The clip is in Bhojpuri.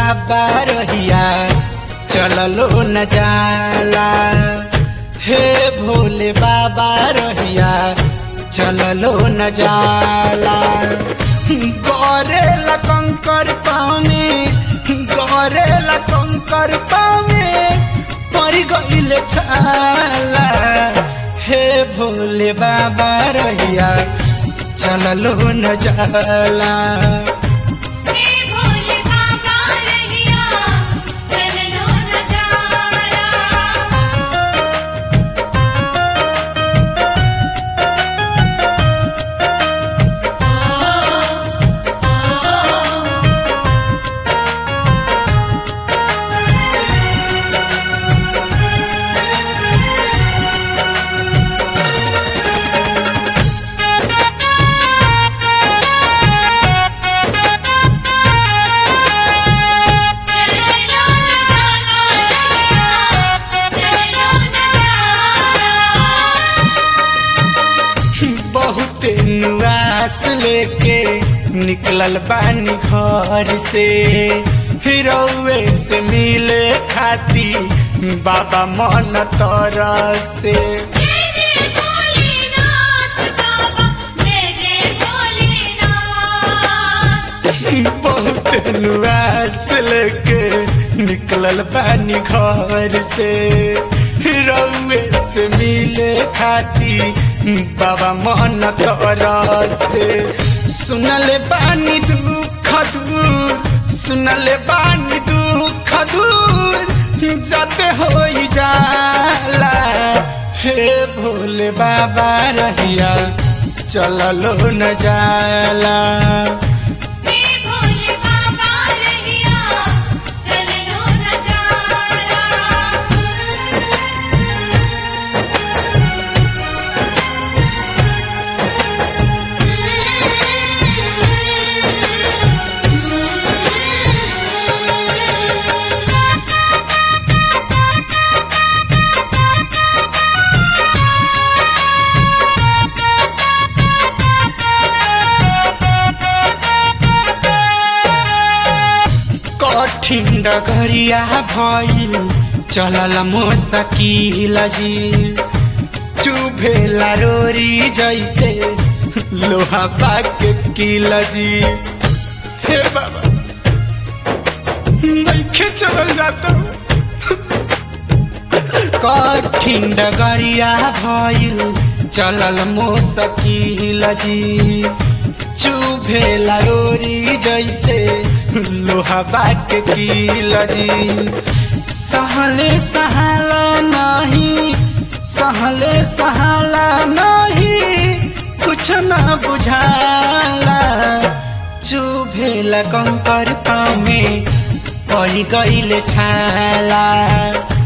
बाबा रहिया चललो न जाला हे भोले बाबा रहिया चललो न जाला गौरे कंकर पामे गौरे कंकर पामे पड़ गईल छाला हे भोले बाबा रहिया चललो न जाला हे भोले बाबा रहिया चलनो न जाला चलनो न जाला चलनो न जाला बहुत नुआस लेके निकलल बानी घर से हिरौए से मिले खाती बाबा मन तरसे जय जय भोलेनाथ बाबा जय जय भोलेनाथ बहुत नुआस लेके निकलल बानी घर से हिरौए से मिले खाती बाबा मन तरसे सुनले बानी दुख दूर सुनले बानी दुख दूर जाते हो जाला हे भोले बाबा रहिया चललो न जाला हे भोले बाबा रहिया चलनो न जाला कठिन डगरिया भइल चलल मोसकिल जी चुभेला रोरी जैसे लोहा पाके किल जी हे बाबा नइखे चलल जाता कठिन डगरिया भइल चलल मोसकिल जी चुभेला रोरी जैसे लोहा बाक किल जी सहले सहाला नहीं सहले सहाला नहीं कुछ न बुझाला चुभेला कंकर पामे पड़ गईल छाला